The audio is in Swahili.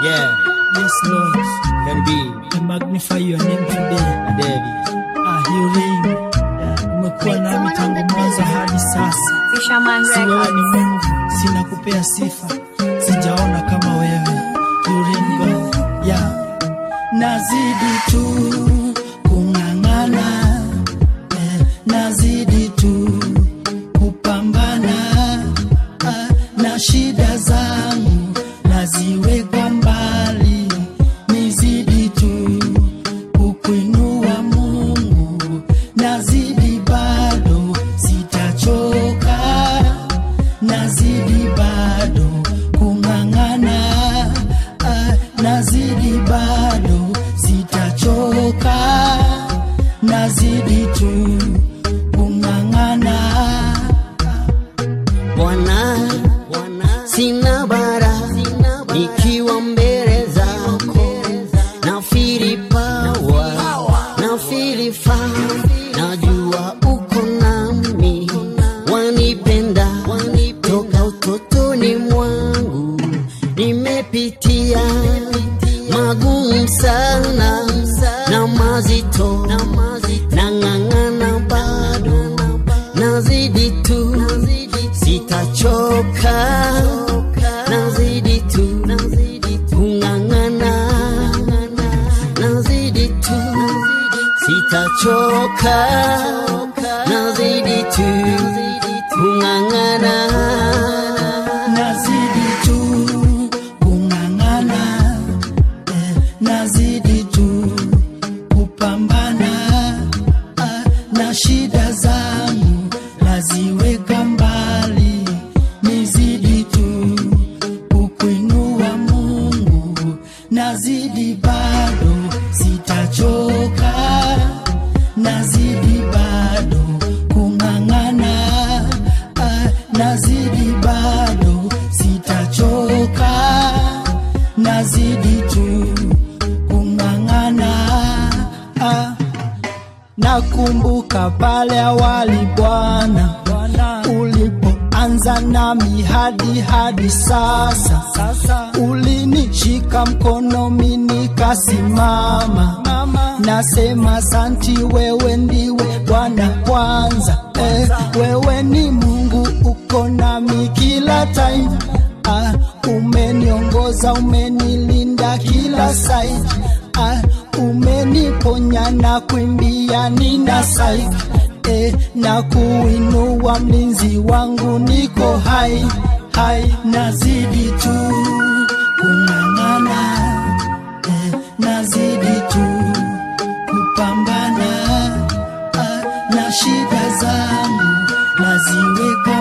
Yeah, Yes, Lord. can be I magnify your name today. a David. Ah, you reign. Umekuwa nami tangu mwanzo hadi sasa. Fisherman Si wewe Records. ni Mungu, sina kupea sifa, sijaona kama wewe. You reign God. Yeah. Nazidi tu kung'ang'ana, eh, nazidi tu kupambana ah, na shida zangu naziweka mbali, nizidi tu kukuinua Mungu, nazidi bado sitachoka, nazidi bado kung'ang'ana, ah, nazidi bado sitachoka, nazidi tu kung'ang'ana. Bwana, sina bara nikiwa mbele zako, na fili pawa na fili fa, najua uko nami, wanipenda toka utotoni mwangu, nimepitia magumu sana na mazito, nang'ang'ana bado nazidi tu sitachoka nazidi tu kung'ang'ana nazidi tu sitachoka nazidi tu kung'ang'ana nazidi tu kung'ang'ana, eh, nazidi tu kupambana ah, na shida zangu naziweka mbali, nizidi tu kukuinua Mungu, nazidi bado sitachoka, nazidi bado kung'ang'ana ah, nazidi bado sitachoka, nazidi tu kung'ang'ana ah. Nakumbuka pale awali Bwana, ulipoanza nami hadi hadi sasa, ulinishika mkono mimi nikasimama. Nasema santi, wewe ndiwe Bwana kwanza. Eh, wewe ni Mungu, uko nami kila time. Ah, umeniongoza, umenilinda kila side. Ah, umeniponya na kuimbia nina saik eh, na kuinua mlinzi wangu, niko hai hai, nazidi tu kung'ang'ana eh, nazidi tu kupambana ah, na shida zangu naziweka